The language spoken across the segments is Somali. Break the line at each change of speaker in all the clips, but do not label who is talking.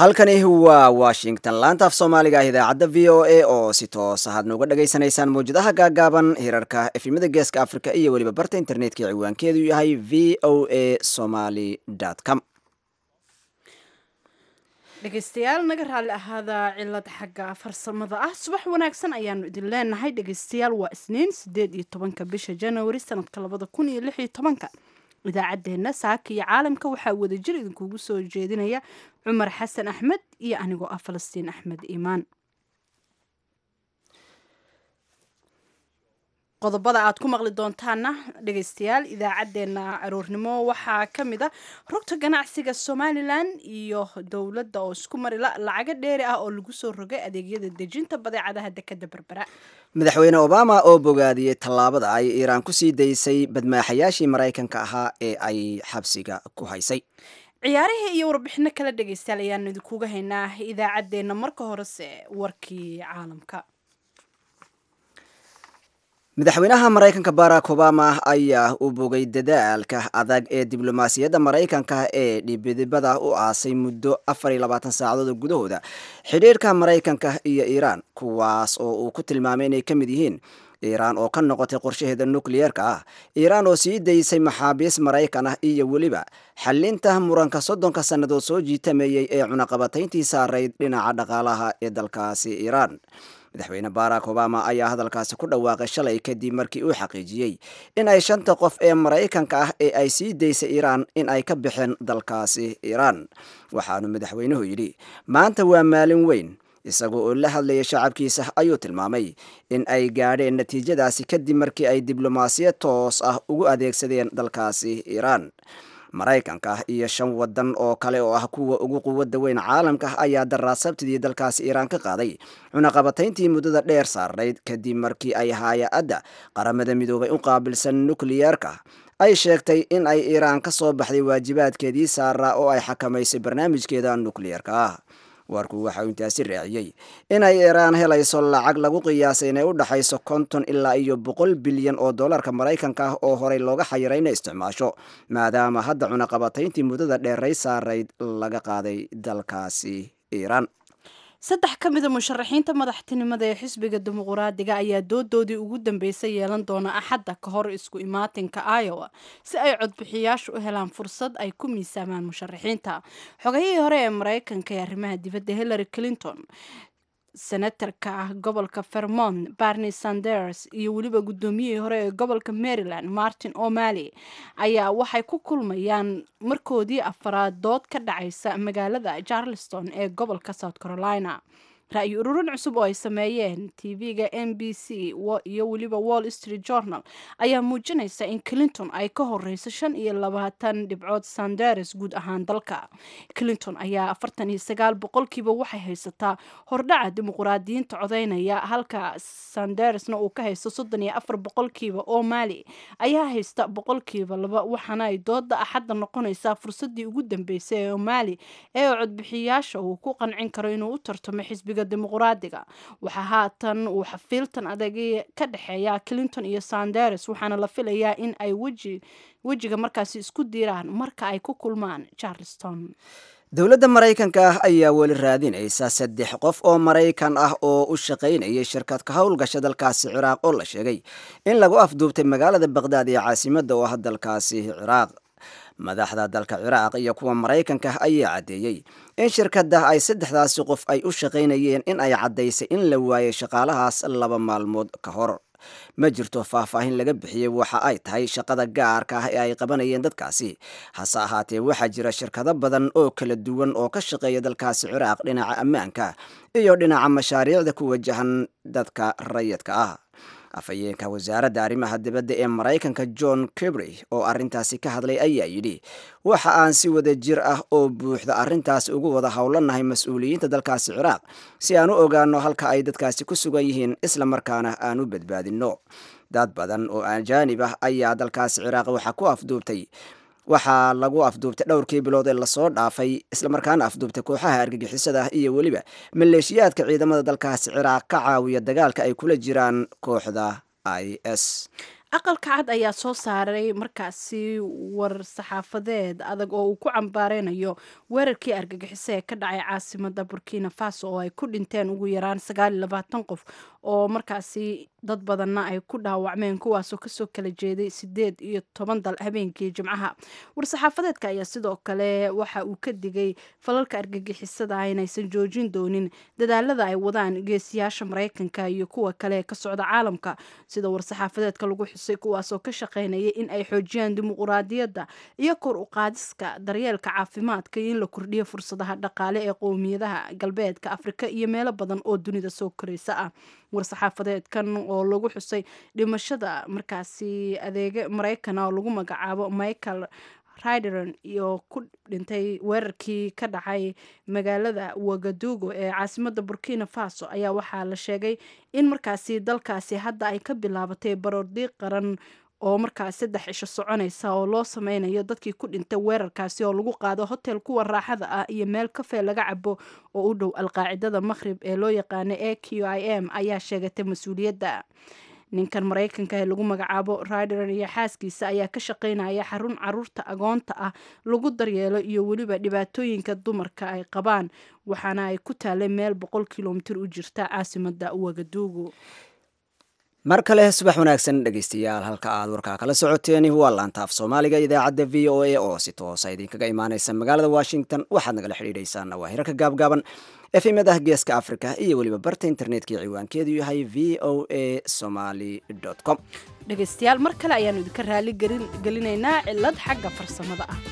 halkani waa washington laanta af soomaaliga ah idaacadda v o a oo si toos ahaad nooga dhagaysanaysaan mawjadaha gaagaaban hirarka efimada geeska africa iyo weliba barta internetka ciwaankeedu yahay v o a somaly com
dhegaystayaal naga raalli ahaada cilad xagga farsamada ah subax wanaagsan ayaanu idin leenahay dhegaystayaal waa isniin sideed iyo tobanka bisha januari sanadka labada kun iyo lix iyo tobanka idaacaddeenna saaka iyo caalamka waxaa wadajir idinkugu soo jeedinaya cumar xasan axmed iyo anigoo ah falastiin axmed iimaan qodobada aad ku maqli doontaana dhegaystayaal idaacaddeenna aroornimo waxaa ka mid a rugta ganacsiga somalilan iyo dowladda oo isku marila lacago dheeri ah oo lagu soo rogay adeegyada dejinta badeecadaha dekada berbera
madaxweyne obama oo bogaadiyey tallaabada ay iiraan ku sii daysay badmaaxayaashii maraykanka ahaa ee ay xabsiga ku haysay
ciyaarihii iyo warbixino kala dhegaystayaal ayaanu idinkuga haynaa idaacaddeenna marka horese warkii caalamka
madaxweynaha maraykanka barack obama ayaa u bogay dadaalka adag ee diblomaasiyadda maraykanka ee dhibidibada u aasay muddo afar iyo labaatan saacadood gudahooda xidhiirka maraykanka iyo iiraan kuwaas oo uu ku tilmaamay inay ka mid yihiin iiraan oo ka noqotay qorshaheeda nukliyeerka ah iiraan oo sii daysay maxaabiis maraykan ah iyo weliba xalinta muranka soddonka sannadood soo jiitameeyey ee cunaqabatayntii saarayd dhinaca dhaqaalaha ee dalkaasi iiraan madaxweyne barack obama ayaa hadalkaasi ku dhawaaqay shalay kadib markii uu xaqiijiyey in ay shanta qof ee maraykanka ah ee ay sii daysay iiraan in ay ka baxeen dalkaasi iiraan waxaanu madaxweynuhu yidhi maanta waa maalin weyn isagoo oo la hadlayay shacabkiisa ayuu tilmaamay in ay gaadheen natiijadaasi kadib markii ay diblomaasiyad toos ah ugu adeegsadeen dalkaasi iiraan maraykanka iyo shan wadan oo kale oo ah kuwa ugu quwadda weyn caalamka ayaa daraasabtidii dalkaasi iiraan ka qaaday cunaqabatayntii muddada dheer saarnayd kadib markii ay haaya-adda qaramada midoobay u qaabilsan nukliyeerka ay sheegtay in ay iiraan ka soo baxday waajibaadkeedii saaraa oo ay xakamaysay barnaamijkeeda nukliyeerka ah warku waxa uu intaasi raaciyey inay iiraan helayso lacag lagu qiyaasay inay u dhaxayso konton ilaa iyo boqol bilyan oo dollarka maraykanka ah oo horey looga xayiray inay isticmaasho maadaama hadda cunaqabatayntii muddada dheeray saarayd laga qaaday dalkaasi iiraan
saddex ka mida musharaxiinta madaxtinimada ee xisbiga dimuquraadiga ayaa doodoodii ugu dambeysay yeelan doona axadda ka hor isku imaatinka iowa si ay codbixiyaashu u helaan fursad ay ku miisaamaan musharaxiinta xogahihii hore ee maraykanka ee arrimaha dibadda hillary clinton senatarka gobolka vermont barney sanders iyo weliba guddoomiyihii hore ee gobolka maryland martin o'malley ayaa waxay ku kulmayaan markoodii afaraad dood ka dhacaysa magaalada charleston ee gobolka south carolina ra-yi ururin cusub oo ay sameeyeen tv-ga n b c iyo weliba wall street journal ayaa muujinaysa in clinton ay ka horeyso shan iyo labaatan dhibcood sanders guud ahaan dalka clinton ayaa afartan iyo sagaal boqolkiiba waxay haysataa hordhaca dimuquraadiyiinta codeynaya halka sandersna uu ka haysto soddon iyo afar boqolkiiba oo maali ayaa haysta boqolkiiba laba waxaana ay dooda axadda noqonaysaa fursadii ugu dambeysay ee maali ee codbixiyaasha uu ku qancin karo inuu u tartamo xisbiga dimuquraadiga waxaa haatan uu xafiiltan adagi ka dhexeeya clinton iyo sanders waxaana la filayaa in ay weji wejiga markaasi isku diiraan marka ay ku kulmaan charleston
dowladda maraykanka ah ayaa weli raadinaysa saddex qof oo maraykan ah oo u shaqaynayay shirkad ka howlgasha dalkaasi ciraaq oo la sheegay in lagu afduubtay magaalada baqdaad ee caasimadda oo ah dalkaasi ciraaq madaxda dalka ciraaq iyo kuwa maraykanka ayaa caddeeyey in shirkadda ay saddexdaasi qof ay u shaqaynayeen in ay caddaysay in la waayay shaqaalahaas laba maalmood ka hor ma jirto faahfaahin laga bixiyey waxa ay tahay shaqada gaarka ah ee ay qabanayeen dadkaasi hase ahaatee waxaa jira shirkado badan oo kala duwan oo ka shaqeeya dalkaasi ciraaq dhinaca ammaanka iyo dhinaca mashaariicda ku wajahan dadka rayidka ah afhayeenka wasaaradda arrimaha dibadda ee maraykanka john kibry oo arrintaasi ka hadlay ayaa yidhi waxa aan si wada jir ah oo buuxda arrintaas ugu wada howlanahay mas-uuliyiinta dalkaasi ciraaq si aan u ogaano halka ay dadkaasi ku sugan yihiin isla markaana aan u badbaadinno dad badan oo ajaanib ah ayaa dalkaasi ciraaq waxa ku afduubtay waxaa lagu afduubtay dhowrkii bilood ee lasoo dhaafay islamarkaana afduubtay kooxaha argagixisada ah iyo weliba maleeshiyaadka ciidamada dalkaasi ciraaq ka caawiya dagaalka ay kula jiraan kooxda i s
aqalka cad ayaa soo saaray markaasi war saxaafadeed adag oo uu ku cambaareynayo weerarkii argagixiso ee ka dhacay caasimada burkina faso oo ay ku dhinteen ugu yaraan sagaal iyo labaatan qof oo markaasi dad badanna ay ku dhaawacmeen kuwaasoo kasoo kala jeeday sideed iyo toban dal habeenkii jimcaha war-saxaafadeedka ayaa sidoo kale waxa uu ka digay falalka argagixisada inaysan joojin doonin dadaalada ay wadaan geesiyaasha maraykanka iyo kuwa kale ee ka socda caalamka sida war-saxaafadeedka lagu xusay kuwaasoo ka shaqeynaya in ay xoojiyaan dimuquraadiyadda iyo kor u qaadiska daryeelka caafimaadka iyo in la kordhiyo fursadaha dhaqaale ee qowmiyadaha galbeedka afrika iyo meelo badan oo dunida soo koreysa ah war-saxaafadeedkan oo lagu xusay dhimashada markaasi adeega maraykana oo lagu magacaabo michael rideron iyo ku dhintay weerarkii ka dhacay magaalada wagadugo ee caasimada burkina faso ayaa waxaa la sheegay in markaasi dalkaasi hadda ay ka bilaabatay baroordiiq qaran oo markaas saddex cisho soconaysa oo loo sameynayo dadkii ku dhintay weerarkaasi oo lagu qaado hotel kuwa raaxada ah iyo meel kafee laga cabo oo u dhow alqaacidada maqhrib ee loo yaqaana a q i m ayaa sheegatay mas-uuliyadda ninkan maraykanka ee lagu magacaabo rideron iyo xaaskiisa ayaa ka shaqeynaya xarun caruurta agoonta ah lagu daryeelo iyo weliba dhibaatooyinka dumarka ay qabaan waxaana ay ku taalay meel boqol kilomitir u jirta caasimada wagaduugu
mar kale subax wanaagsan dhegeystayaal halka aad warkaa kala socoteen waa laantaaf soomaaliga idaacadda v o a oo si toosa idinkaga imaaneysa magaalada washington waxaad nagala xidhiidheysaan waa hirarka gaabgaaban efemadaha geeska africa iyo weliba barta internetka ciwaankeedu yahay v o a somaly com
dhegeystayaal mar kale ayaanu idinka raali gelinaynaa cilad xagga farsamada ah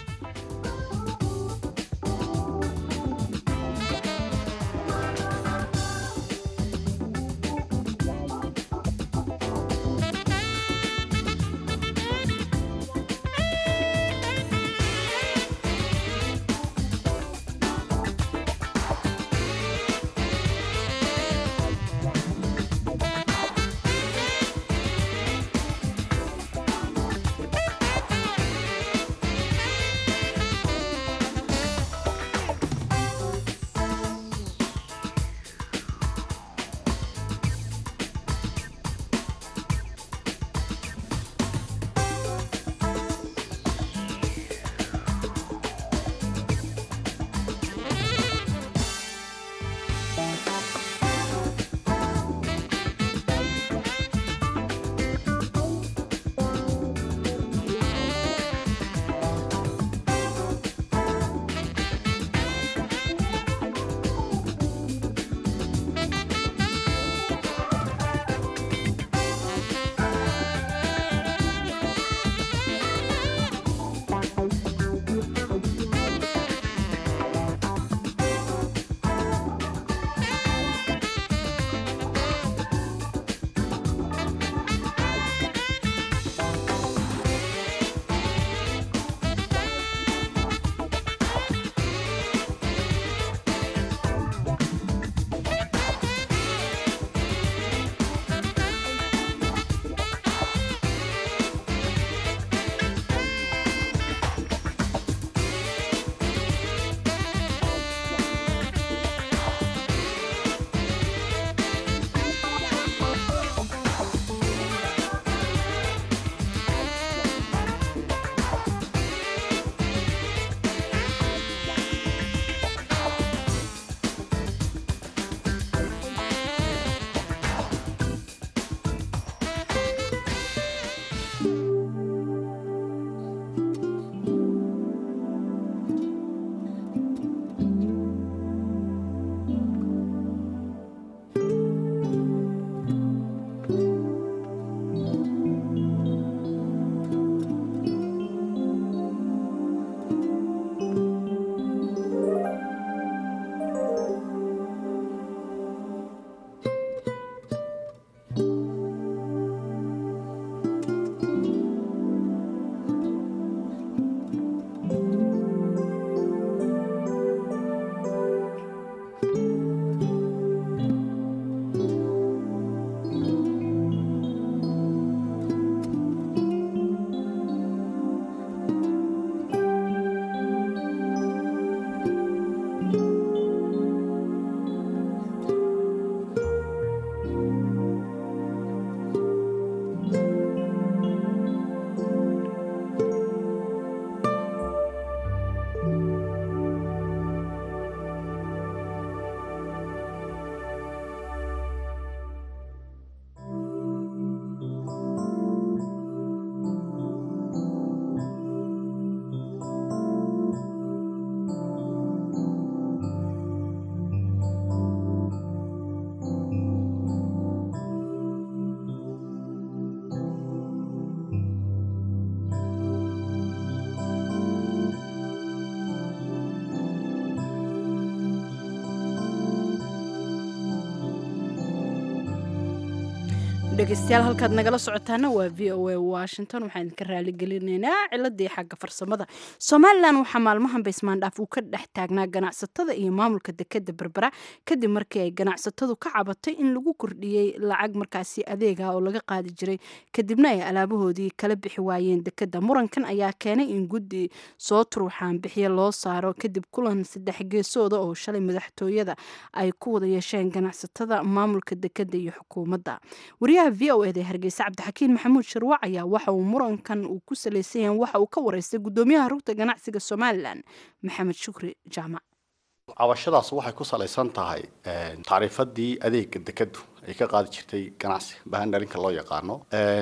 dhegeystayaal halkaad nagala socotaana waa v o a washington waxaan idinka raaligelinaynaa ciladii xagga farsamada somalilan waxaa maalmahan baysmaandhaaf uu ka dhex taagnaa ganacsatada iyo maamulka dekeda berbera kadib markii ay ganacsatadu ka cabatay in lagu kordhiyey lacag markaasi adeega oo laga qaadi jiray kadibna ay alaabahoodii kala bixi waayeen dekeda murankan ayaa keenay in guddi soo turuuxaan bixiya loo saaro kadib kulan saddex geesooda oo shalay madaxtooyada ay ku wada yeesheen ganacsatada maamulka dekeda iyo xukuumadda wariyaha v o eda hargeysa cabdixakiin maxamuud sharwac ayaa waxa uu murankan uu ku salaysan yahay waxa uu ka wareystay gudoomiyaha rugta ganacsiga somalilan maxamed shukri jaamac
cabashadaas waxay ku salaysan tahay tacriifadii adeega dekadu ay ka qaadi jirtay ganacsi bahandharinka loo yaqaano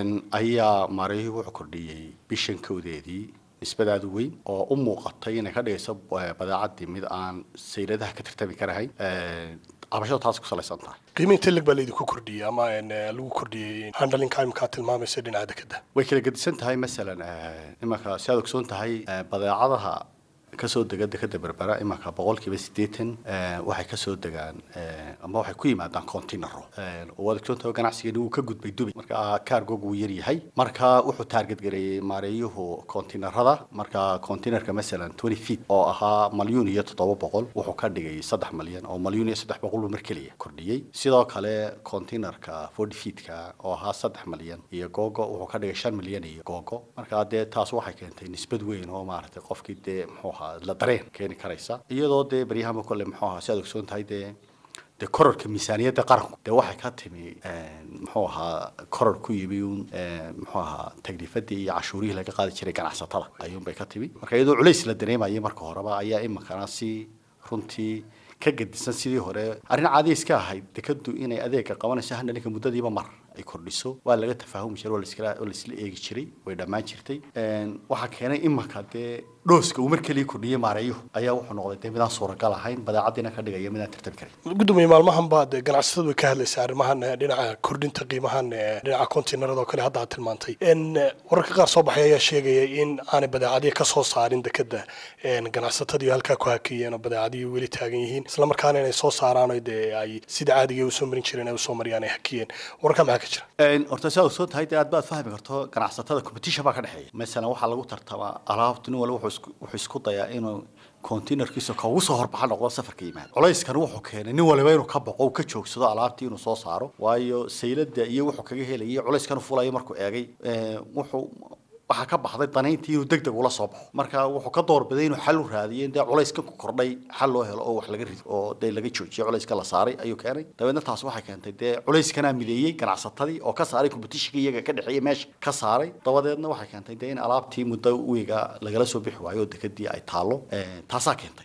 ayaa maareeyuhu wuxuu kordhiyey bishan kowdeedii nisbadaadu weyn oo u muuqatay inay ka dhigayso badeecadii mid aan sayladaha ka tartami karahayn cabashada taas ku salaysan tahay
qiimaynta leg baa laydinku kordhiyey ama lagu kordhiyey handlinka imkaa tilmaamaysa dhinaca dekeda
way kala gedisan tahay masalan imanka si aad ogsoon tahay badeecadaha kasoo dega dekeda berbera imanka boqolkiiba siddeetan waxay kasoo degaan ama waxay ku yimaadaan continero waad ogsoontahay ganacsigeeni wuu ka gudbay dubai marka cargog wuu yar yahay marka wuxuu taarget gareeyey maareeyuhu continerada marka continerka masalan twenty feet oo ahaa malyuun iyo toddoba boqol wuxuu ka dhigay saddex malyan oo malyuun iyo saddex boqol buu mar keliya kordhiyey sidoo kale continerka forty feetka oo ahaa saddex malyan iyo googo wuxuu ka dhigay shan malyan iyo googo marka dee taas waxay keentay nisbad weyn oo maaragtay qofkii dee muxuu ahaa la dareen keeni karaysa iyadoo dee baryahama kole muxuu ahaa si aad ogsoon tahay dee dee kororka miisaaniyadda qaranku dee waxay ka timi muxuu ahaa koror ku yimi un muxuu ahaa tagliifadii iyo cashuurihii laga qaadi jiray ganacsatada ayuunbay ka timi marka iyadoo culays la dareemayay marka horeba ayaa iminkana si runtii ka gedisan sidii hore arrin caadi iska ahayd dekadu inay adeega qabanayso handhalinka muddadiiba mar ay kordhiso waa laga tafaahumi jiray waa laiskala waa laisla eegi jiray way dhammaan jirtay waxaa keenay imanka dee dhooska uu mar keliya kordhiyey maareeyuhu ayaa wuxuu noqday dee midaan suuragal ahayn badeecadiina ka dhigaya midaan tartami karin
gudoomiye maalmahan baad ganacsatadu way ka hadlaysaa arrimahan dhinaca kordhinta qiimahan dhinaca continerada oo kale hadda aad tilmaantay wararka qaar soo baxay ayaa sheegaya in aanay badeecadihi ka soo saarin dekeda ganacsatadii halkaa ku hakeeyeen oo badeecadihii weli taagan yihiin islamarkaana inay soo saaraan dee ay sida caadiga usoo marin jireen ay usoo mariyaan ay hakiyeen wararka maxaa ka jira
horta si aad ogsoon tahay dee aad baad fahmi karto ganacsatada competition baa ka dhexeeya masalan waxaa lagu tartamaa alaabtu nin walba wuxuu isku dayaa inuu containerkiisa ka ugu soo horbaxa noqdo safarka yimaada culayskani wuxuu keenay nin waliba inuu ka baqo uu ka joogsado alaabtii inuu soo saaro waayo saylada iyo wuxuu kaga helayay culayskan fulaya markuu eegay wuxuu waxaa ka baxday danayntii inuu deg deg ula soo baxo marka wuxuu ka doorbiday inuu xal u raadiyo in dee culayskan ku kordhay xal loo helo oo wax laga rido oo dee laga joojiyo culayska la saaray ayuu keenay dabeedna taas waxay keentay dee culayskanaa mideeyey ganacsatadii oo ka saaray competitionka iyaga ka dhexeeya meesha ka saaray dabadeedna waxay keentay dee in alaabtii muddo wiiga lagala soo bixi waayo oo dekadii ay taallo taasaa keentay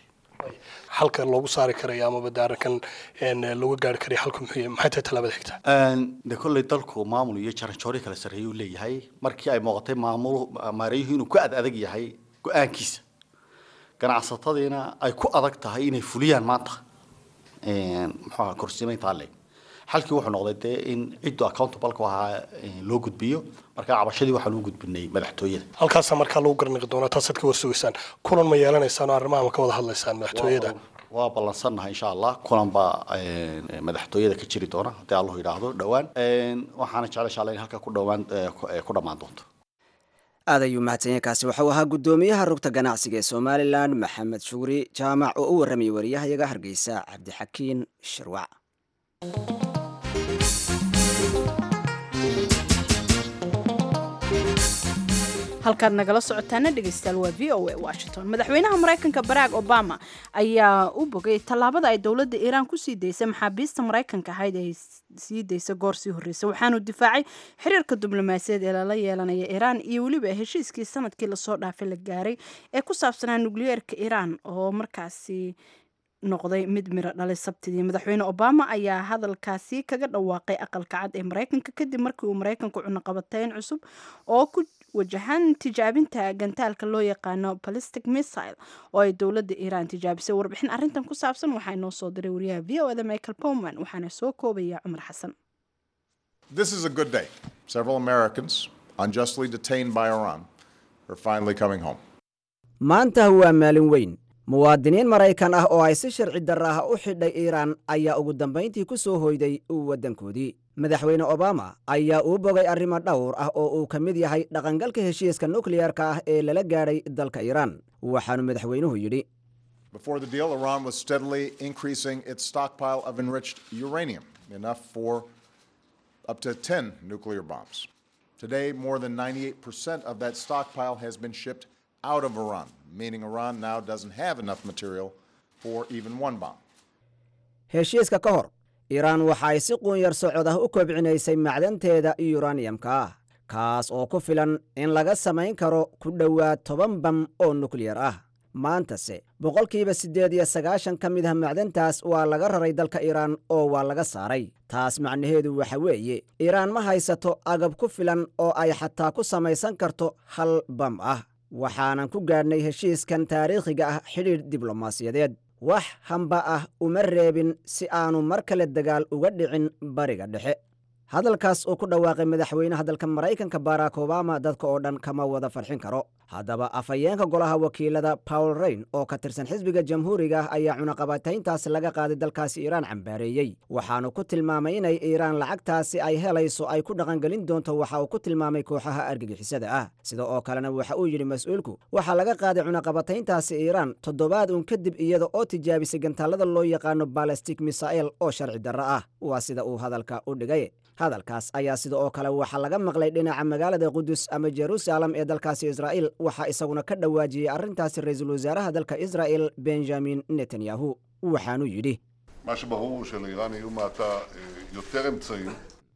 xalka loogu saari karaya amaba de arrinkan looga gaari karaya xalku muxuu maxay tahay tallaabada xigta
de kolley dalku maamul iyo jaranjoori kala sarreeyuu leeyahay markii ay muuqatay maamul maareeyuhu inuu ku ad adag yahay go-aankiisa ganacsatadiina ay ku adag tahay inay fuliyaan maanta muxuaha korsiimayntaa leeg xalkii wuxuu noqday dee in ciddu accountable-ka ahaa loo gudbiyo marka cabashadii waxaan u gudbinay madaxtooyada
halkaasa markaa lagu garniqi doonaa taasaad ka warsugaysaan kulan ma yeelanaysaan oo arrimaha ma ka wada hadlaysaan madaxtooyada
waa ballansannahay insha allah kulan baa madaxtooyada ka jiri doona haddii allahu yidhaahdo dhowaan waxaana jecla insha allah in halka ku dhowaan ku dhammaan doonto
aad ayuu mahadsanyahay kaasi waxau ahaa guddoomiyaha rugta ganacsiga ee somalilan maxamed shugri jaamac oo u warramayay wariyahayaga hargeysa cabdixakiin shirwac
halkaad nagala socotaana dhegeystayaal waa v o a washington madaxweynaha maraykanka barack obama ayaa u bogay tallaabada ay dowladda iiraan kusii daysay maxaabiista maraykanka ahayd ay sii daysa goor sii horreysay waxaanu difaacay xiriirka diblomaasiyaed ee lala yeelanaya iiraan iyo weliba heshiiskii sanadkii lasoo dhaafay la gaaray ee ku saabsanaa nukliyeerka iiraan oo markaasi noqday mid miro dhalay sabtidii madaxweyne obama ayaa hadalkaasi kaga dhawaaqay aqalka cad ee maraykanka kadib markii uu maraykanku cunaqabateyn cusub oo ku wajahan tijaabinta gantaalka loo yaqaano balistic missile oo ay dowladda iiraan tijaabisay warbixin arrintan ku saabsan waxaa inoo soo diray wariyaha v o eda michael powman waxaana soo koobaya cumar xasan
This is a good day. Several Americans, unjustly detained by Iran, are finally coming home.
maanta waa maalin weyn muwaadiniin maraykan ah oo ay si sharci darra ah u xidhay iiraan ayaa ugu dambayntii ku soo hoyday waddankoodii madaxweyne obama ayaa uu bogay arrimo dhowr ah oo uu ka mid yahay dhaqangalka heshiiska nukleyarka ah ee lala gaadhay dalka iiraan waxaanu madaxweynuhu yidhi
Before the deal, Iran was steadily increasing its stockpile of enriched uranium, enough for up to 10 nuclear bombs. Today, more than 98% of that stockpile has been shipped out of Iran, meaning Iran now doesn't have enough material for even one bomb.
heshiiska ka hor iiraan waxa ay si quunyar socod ah u kobcinaysay macdanteeda yuraniyamka ah kaas oo ku filan in laga samayn karo ku dhowaad toban bam oo nukliyar ah maantase boqolkiiba siddeed iyo sagaashan ka mid ah macdantaas waa laga raray dalka iiraan oo waa laga saaray taas macnaheedu waxa weeye iiraan ma haysato agab ku filan oo ay xataa ku samaysan karto hal bam ah waxaanan ku gaadhnay heshiiskan taariikhiga ah xidhiidh diblomaasiyadeed wax hamba ah uma reebin si aanu mar kale dagaal uga dhicin bariga dhexe hadalkaas uu ku dhawaaqay madaxweynaha dalka maraykanka barack obama dadka oo dhan kama wada farxin karo haddaba afhayeenka golaha wakiilada paul rayn oo ka tirsan xisbiga jamhuuriga ah ayaa cunaqabatayntaas laga qaaday dalkaasi iiraan cambaareeyey waxaanu ku tilmaamay inay iiraan lacagtaasi ay helayso ay ku dhaqangelin doonto waxa uu ku tilmaamay kooxaha argagixisada ah sida oo kalena waxa uu yidhi mas-uulku waxaa laga qaaday cunaqabatayntaasi iiraan toddobaad uun kadib iyada oo tijaabisay gantaalada loo yaqaano balastic misael oo sharci darro ah waa sida uu hadalka u dhigay hadalkaas ayaa sida oo kale waxaa laga maqlay dhinaca magaalada qudus ama jerusalem ee dalkaasi israa'iil waxaa isaguna ka dhawaajiyey arrintaasi ra-iisul wasaaraha dalka israa'el benjamin netanyahu waxaanuu yidhi
מה שברור הוא שלאיראן יהיו מעתה אה, יותר אמצעים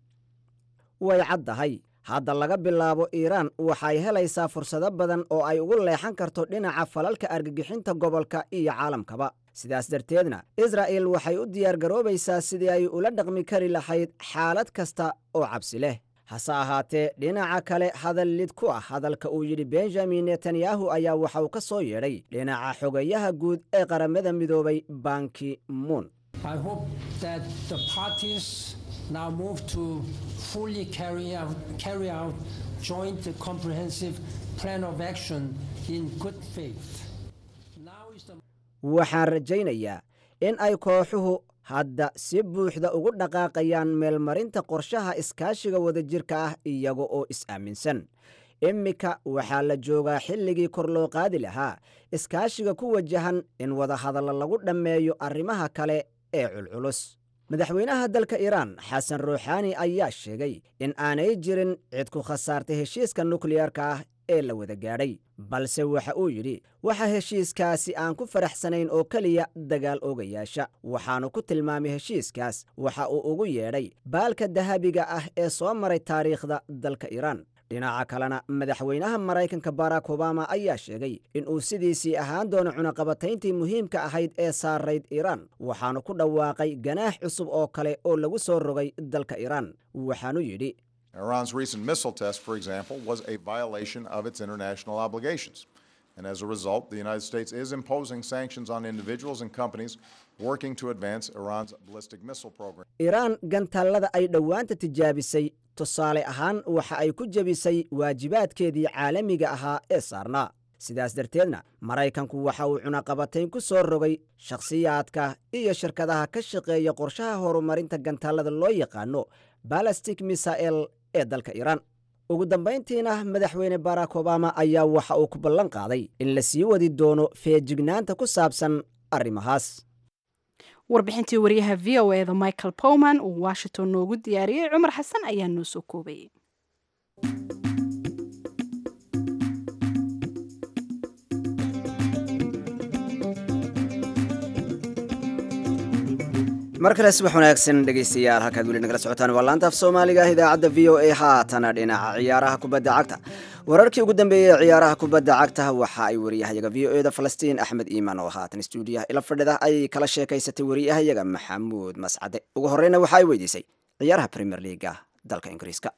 way caddahay hadda laga bilaabo iiraan waxay helaysaa fursado badan oo ay ugu leexan karto dhinaca falalka argagixinta gobolka iyo caalamkaba sidaas darteedna israa'el waxay u diyaargaroobaysaa sidii ay ula dhaqmi kari lahayd xaalad kasta oo cabsi leh hase ahaatee dhinaca kale hadal lid ku ah hadalka uu yidhi benjamin netanyahu ayaa waxa uu ka soo yeedhay dhinaca xogayaha guud ee qaramada midoobay banki muun
I hope that the parties now move to fully carry out, carry out joint comprehensive plan of action in good faith. Now is the
waxaan rajaynayaa in ay kooxuhu hadda si buuxda ugu dhaqaaqayaan meelmarinta qorshaha iskaashiga wadajirka ah iyaga oo is-aaminsan immika waxaa la joogaa xilligii kor loo qaadi lahaa iskaashiga ku wajahan in wadahadalla lagu dhammeeyo arrimaha kale ee culculus madaxweynaha dalka iiraan xasan ruuxaani ayaa sheegay in aanay jirin cid ku khasaartay heshiiska nukliyarka ah ee la wada gaadhay balse waxa uu yidhi waxa heshiiskaasi aan ku faraxsanayn oo keliya dagaal oogayaasha waxaanu ku tilmaamay heshiiskaas waxa uu ugu yeedhay baalka dahabiga ah ee soo maray taariikhda dalka iiraan dhinaca kalena madaxweynaha maraykanka barack obama ayaa sheegay in uu sidiisii ahaan doono cunaqabatayntii muhiimka ahayd ee saarayd iiraan waxaanu ku dhawaaqay ganaax cusub oo kale oo lagu soo rogay dalka iiraan waxaanu yidhi
Iran's recent missile test, for example, was a violation of its international obligations. And as a result, the United States is imposing sanctions on individuals and companies working to advance Iran's ballistic missile program.
iiraan gantaallada ay dhowaanta tijaabisay tusaale ahaan waxa ay ku jebisay waajibaadkeedii caalamiga ahaa ee saarnaa sidaas darteedna maraykanku waxa uu cunaqabatayn ku soo rogay shakhsiyaadka iyo shirkadaha ka shaqeeya qorshaha horumarinta gantaallada loo yaqaano balastic misael ee dalka iiraan ugu dambayntiina madaxweyne barack obama ayaa waxa uu ku ballan qaaday in la sii wadi doono feejignaanta ku saabsan arrimahaas
warbixintii wariyaha v o eda michael powman uu washington noogu diyaariyey cumar xasan ayaa noo soo koobayay
mar kale subax wanaagsan dhegaystayaal halkaad weli nagala socotaan waa laanta af soomaaliga ah idaacadda v o a haatana dhinaca ciyaaraha kubadda cagta wararkii ugu dambeeyey ee ciyaaraha kubadda cagta waxa ay wariyahayaga v o eda falastiin axmed iimaan oo haatan stuudiyaha ila fadhida ayay kala sheekaysatay wariyahayaga maxamuud mascade ugu horreyna waxa ay weydiisay ciyaaraha premier leaga dalka ingiriiska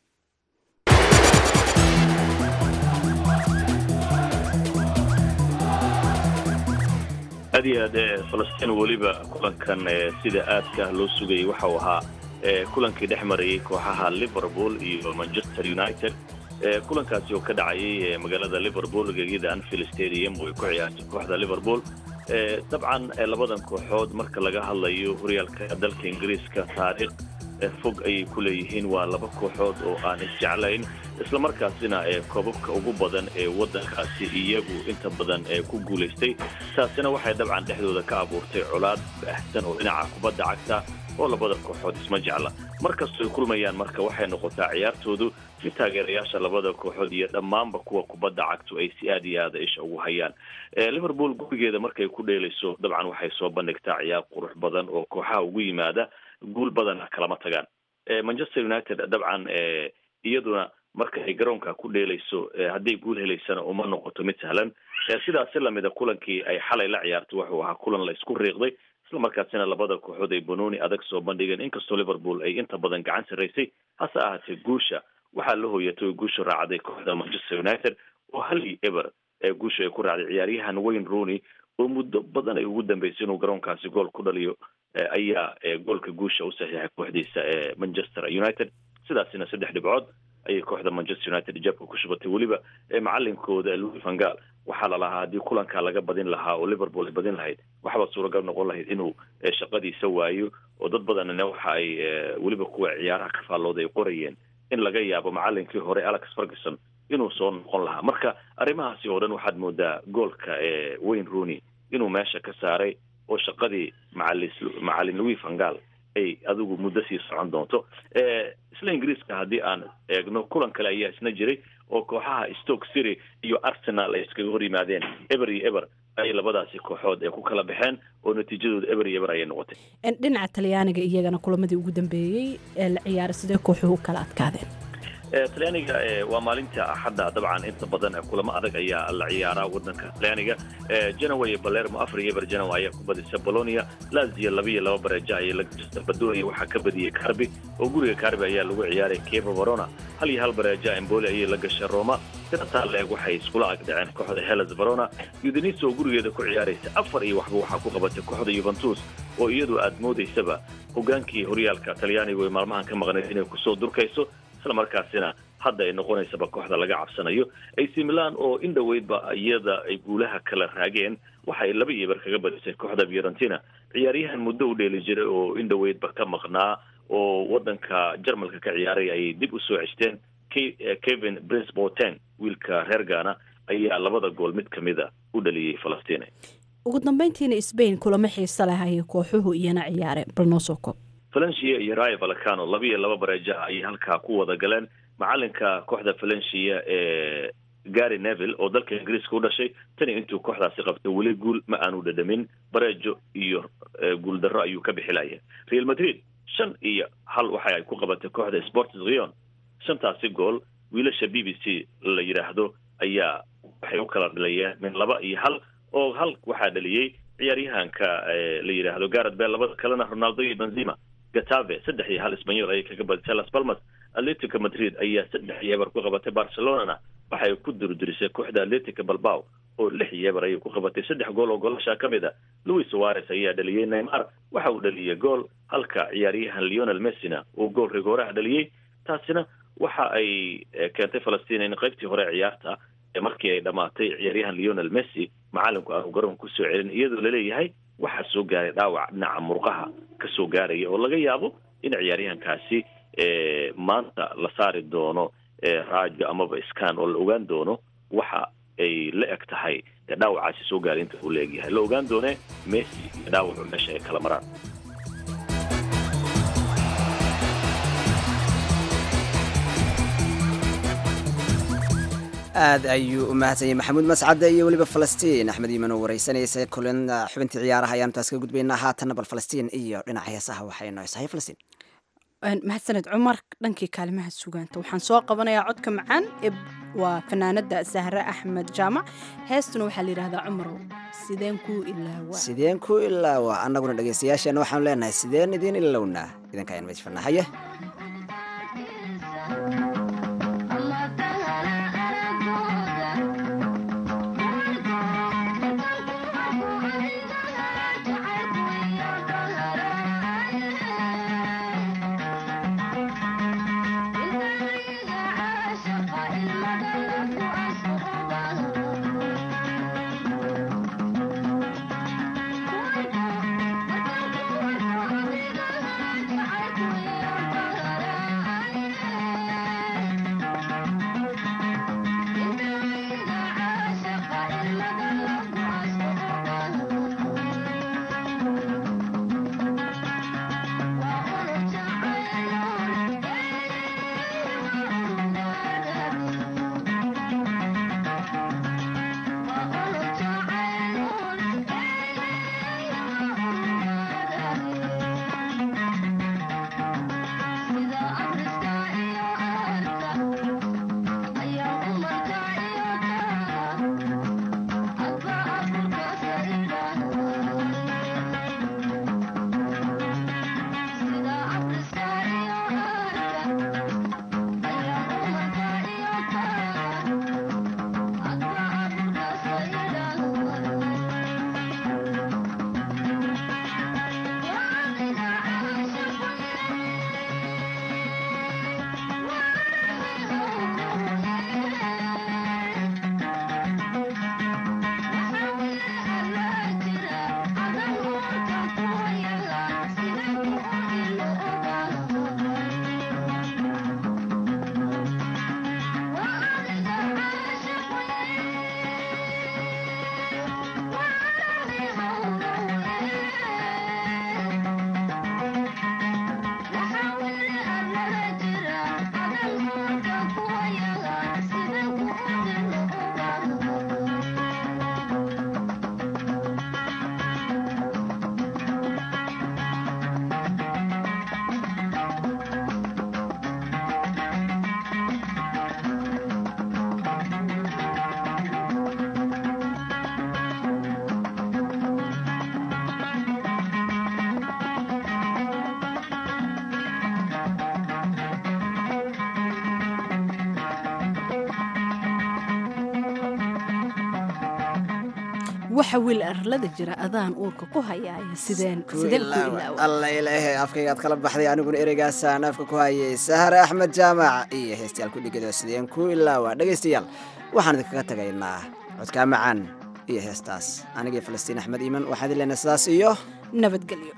aad iyo aad ee falastiin weliba kulankan ee sida aadka ah loo sugayay waxau ahaa ee kulankii dhex marayay kooxaha liverpool iyo manchester united ee kulankaasi oo ka dhacayay ee magaalada liverpool gegida anfield stadium oo ay ku ciyaartay kooxda liverpool ee dabcan ee labadan kooxood marka laga hadlayo horyaalka dalka ingiriiska taariikh fog ayay ku leeyihiin waa laba kooxood oo aan isjeclayn islamarkaasina koobabka ugu badan ee waddankaasi iyagu inta badan ku guulaystay taasina waxay dabcan dhexdooda ka abuurtay colaad baahsan oo dhinaca kubadda cagta oo labada kooxood isma jecla mar kastoo ay kulmayaan marka waxay noqotaa ciyaartoodu mid taageerayaasha labada kooxood iyo dhammaanba kuwa kubadda cagtu ay si aad iyo aada isha ugu hayaan liverpool gurigeeda markay ku dheelayso dabcan waxay soo bandhigtaa ciyaar qurux badan oo kooxaha ugu yimaada guul badana kalama tagaan manchester united dabcan iyaduna marka ay garoonka ku dheelayso hadday guul helaysana uma noqoto mid sahlan sidaasi lamida kulankii ay xalay la ciyaartay wuxuu ahaa kulan la isku riiqday islamarkaasina labada kooxood ay banooni adag soo bandhigeen inkastoo liverpool ay inta badan gacan sarraysay hase ahaatee guusha waxaa la hooyatay oo guusha raacday kooxda manchester united oo hal iyo eber ee guusha ay ku raacday ciyaaryahan wayne rooney oo muddo badan ay ugu dambeysay inuu garoonkaasi gool ku dhaliyo ayaa goolka guusha u saxiixay kooxdiisa ee manchester united sidaasina saddex dhibcood ayay kooxda manchester united jabka ku shubatay weliba macalinkooda louis vangal waxaa lalahaa haddii kulankaa laga badin lahaa oo liverpool ay badin lahayd waxba suuragal noqon lahayd inuu shaqadiisa waayo oo dad badanna waxa ay weliba kuwa ciyaaraha ka faallooda ay qorayeen in laga yaabo macalinkii hore alex ferguson inuu soo noqon lahaa marka arrimahaasi oo dhan waxaad moodaa goolka ee wayne rooney inuu meesha ka saaray oo shaqadii macali macalin louis vangal ay adigu muddo sii socon doonto isla ingiriiska haddii aan eegno kulan kale ayaa isna jiray oo kooxaha stoke city iyo arsenal ay iskaga hor yimaadeen eber iyo eber ayay labadaasi kooxood ee ku kala baxeen oo natiijadooda eber iyo eber ayay noqotay
dhinaca talyaaniga iyagana kulamadii ugu dambeeyey ee la ciyaaray sidee kooxuhu kala adkaadeen
talyaaniga waa maalinta axadda dabcan inta badan kulamo adag ayaa la ciyaaraa wadanka talyaaniga genoa iyo balermo afar iyo eber genoa ayaa ku badisa bolonia lazio laba iyo laba bareeja ayay la gajista badonia waxaa ka badiyey carbi oo guriga carbi ayaa lagu ciyaaray kevo verona hal iyo hal bareeja emboli ayay la gashay roma sinataa leeg waxay iskula agdhaceen kooxda hellas verona udinisa oo gurigeeda ku ciyaaraysa afar iyo waxba waxaa ku qabatay kooxda yuventus oo iyadu aad moodaysaba hogaankii horyaalka talyaanigu ay maalmahan ka maqnayd inay kusoo durkayso isla markaasina hadda ay noqonaysaba kooxda laga cabsanayo ac milan oo in dhoweydba iyada ay guulaha kala raageen waxay laba iyo ber kaga badisay kooxda fiorentina ciyaaryahan muddo u dheeli jiray oo in dhoweydba ka maqnaa oo wadanka jarmalka ka ciyaaray ayay dib u soo ceshteen kevin prince boten wiilka reer gana ayaa labada gool mid ka mida u dhaliyey falastiin
ugu dambeyntiina sbain kulamo xiise leh ayay kooxuhu iyana ciyaareen bal noo soo koob
valencia iyo rayo valcano laba iyo laba bareeja ayay halkaa ku wada galeen macalinka kooxda valencia ee gary neville oo dalka ingiriiska u dhashay tani intuu kooxdaasi qabtay weli guul ma aanu dhadhamin bareejo iyo guuldarro ayuu ka bixilaya real madrid shan iyo hal waxa ay ku qabatay kooxda sports rion shantaasi gool wiilasha b b c la yidhaahdo ayaa waxay u kala dhalayeen min laba iyo hal oo hal waxaa dhaliyey ciyaaryahanka la yidhaahdo garad bel labada kalena ronaldo iyo benzima gatave saddex iyo hal sbanyol ayay kaga badisay las palmas atletico madrid ayaa saddex iyo eber ku qabatay barcelonana waxay ku durdurisay kooxda atletico balbao oo lix iyo eber ayay ku qabatay saddex gool oo goolasha ka mid a louis suarez ayaa dhaliyey neymar waxa uu dhaliyey gool halka ciyaaryahan leonel messina uu gool rigooraha dhaliyey taasina waxa ay keentay falastiin in qaybtii hore ciyaarta markii ay dhammaatay ciyaaryahan leonel messi macalinku aanu garoonka kusoo celin iyadoo laleeyahay waxaa soo gaaray dhaawac dhinaca murqaha ka soo gaaraya oo laga yaabo in ciyaaryahankaasi maanta la saari doono raajo amaba scan oo la ogaan doono waxa ay la eg tahay dhaawacaasi soo gaaray inta uu la egyahay la ogaan doone messi iyo dhaawacu meesha ay kala maraan
aad ayuu u mahadsanyay maxamuud mascade iyo weliba falastiin axmed iiman oo wareysanaysa kulan xubintii ciyaaraha ayaanu taas ka gudbaynaa haatanna bal falastiin iyo dhinaca heesaha waxay noo hesahay falastiin
mahadsaned cumar dhankii kaalimaha sugaanta waxaan soo qabanayaa codka macaan ee waa fanaanada sahre axmed jaamac heestuna waxaa la yidhahdaa cumarow sideen kuu ilaawa
sideen ku ilaawa annaguna dhegaystayaasheena waxaanu leenahay sideen idiin ilownaa idinka ayaan meejfana haye
Thank you.
waxa wiil arlada jira adaan uurka ku hayaaya sideen sideen ku ilaawa
alla ilaahay afkaygaad kala baxday aniguna ereygaasaan afka ku hayay sahare axmed jaamac iyo heestayaal ku dhigado sideen ku ilaawa dhegaystayaal waxaan idinkaga tagaynaa codkaa macaan iyo heestaas anigii falastiin axmed iiman waxaan idin leenahay sidaas iyo
nabadgelyo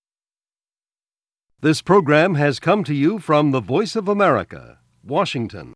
This program has come to you from the Voice of America, Washington.